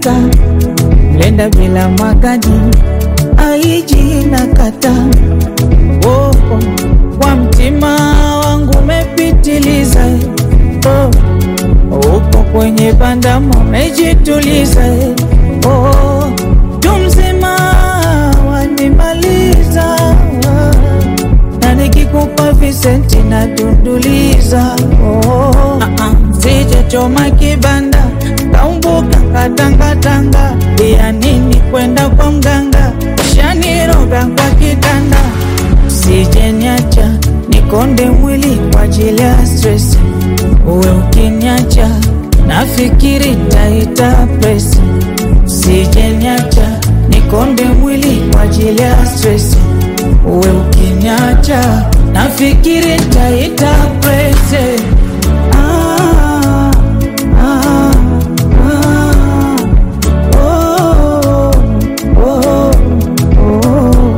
kata mlenda bila magadi aiji na kata oh, oh. kwa mtima wangu umepitiliza oh, upo kwenye bandama umejituliza oh, tumzima wanimaliza na nikikupa visenti na dunduliza oh, uh-uh. sijachoma kibanda kaumbuka katangatanga ya nini kwenda kwa mganga shaniroga kwa kitanda sijeniacha nikonde mwili kwa ajili ya stress uwe ukiniacha nafikiri taita presi sijeniacha nikonde mwili kwa ajili ya stress uwe ukiniacha nafikiri taita presi ah, ah, ah, oh, oh, oh.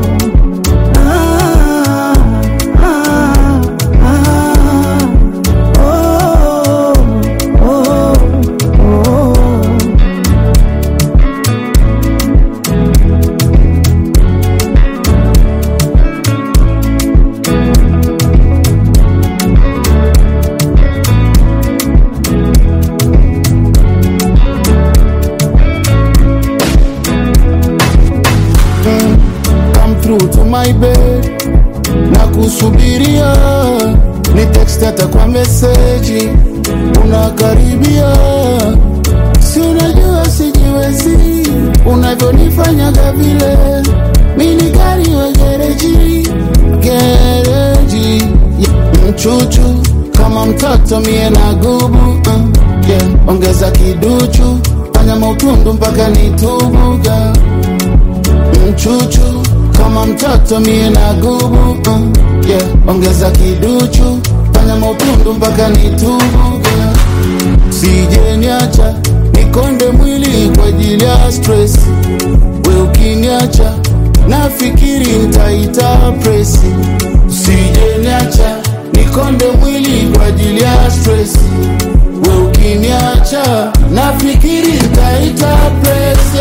Ah, ah, ah, oh, oh, oh. come through to my bed na kusubiria ni text hata kwa meseji unakaribia si unajua sijiwezi unavyonifanyaga vile mini gari wa gereji gereji yeah. mchuchu kama mtoto mie na gubu uh, yeah. ongeza kiduchu fanya mautundu mpaka nitubuga mchuchu kama mtoto mie na gubu uh, yeah. ongeza kiduchu fanya mautundu mpaka nitubuga sijeniacha nikonde mwili kwa ajili ya stress we ukiniacha nafikiri ntaita presi sijeniacha nikonde mwili kwa ajili ya stress we ukiniacha nafikiri ntaita presi